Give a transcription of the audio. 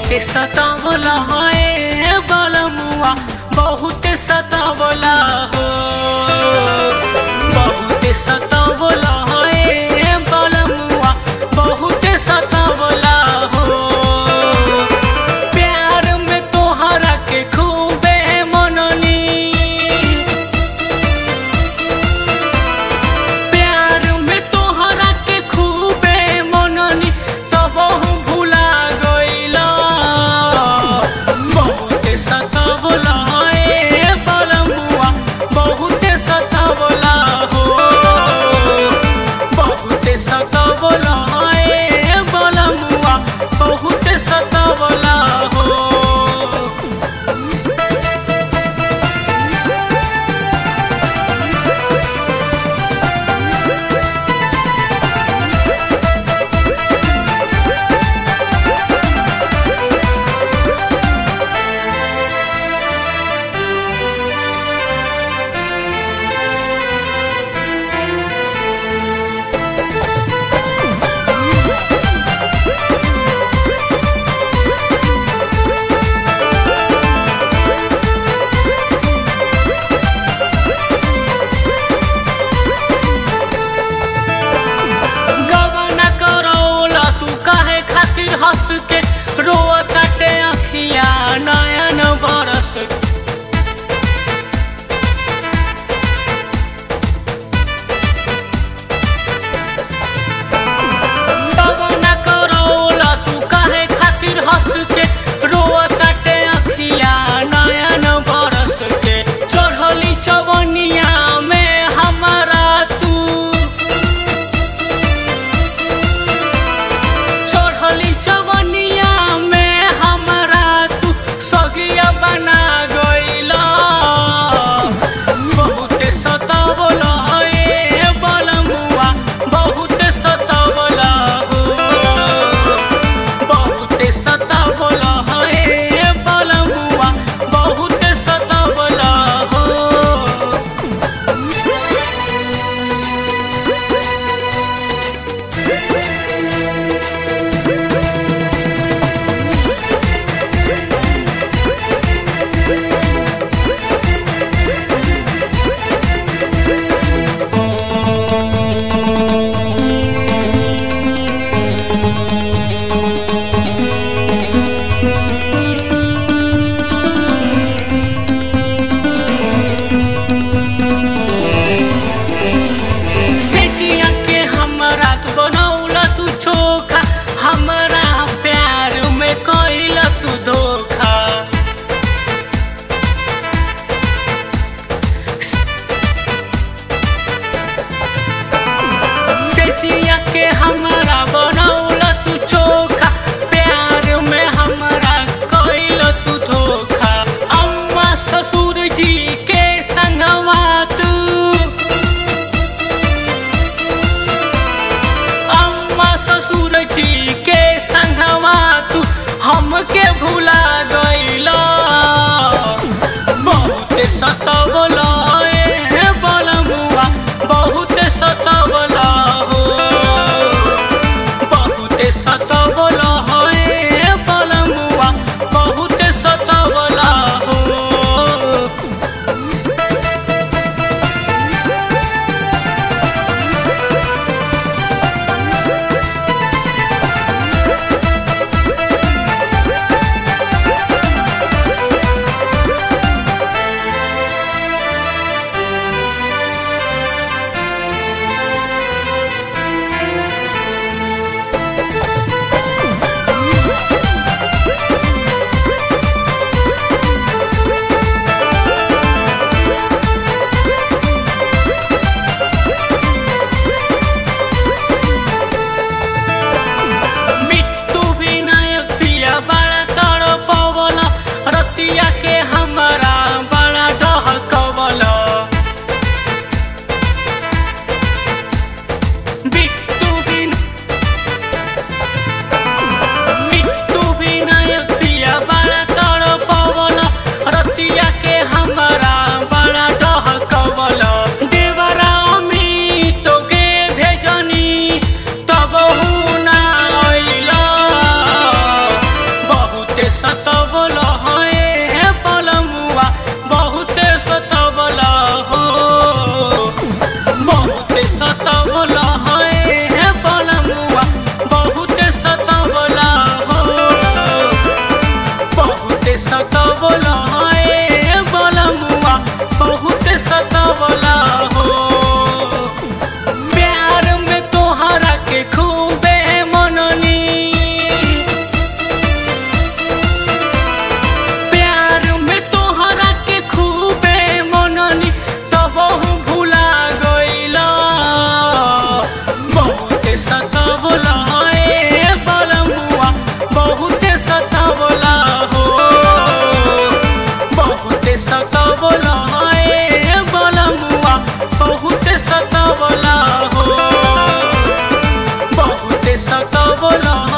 बहुते सतावला है बलमुआ बहुते सतावला हो बहुते सतावला है बलमुआ बहुते सतावला हो प्यार में तोहरा के खूबे मननी प्यार में तोहरा के खूबे मननी तब भुला गइला बहुते सतावला ए बलमुआ बहुते सतावला हो बहुते सतावला ए बलमुआ बहुते सतावला हो गबना करौला तू काहे खातिर हंस के रोआ काटे अखिया नयन बरस के गबना करौला तू काहे खातिर हंस के रोआ काटे अखिया नयन बरस के चढ़ली चवनिया में हमारा तू चढ़ली चवनिया में हमरा तू सगिया बना गइला बहुते सतावला ए बलमुआ बहुते सतावला हो बहुते सतावला ए बलमुआ बहुते सतावला हो सेजिया के हमरा तू बनौला तू चोखा हमरा प्यार में कइला तू धोखा सेजिया के हमरा बनौला तू चोखा प्यार में हमरा कइला तू धोखा अम्मा ससुर जी के संगवा तू अम्मा ससुर जी के संगवा तू हमके भुला गइला बहुते सतावला ए बलमुआ बहुते सतावला हो बहुते सतावला ए बलमुआ बहुते सतावला हो बोलो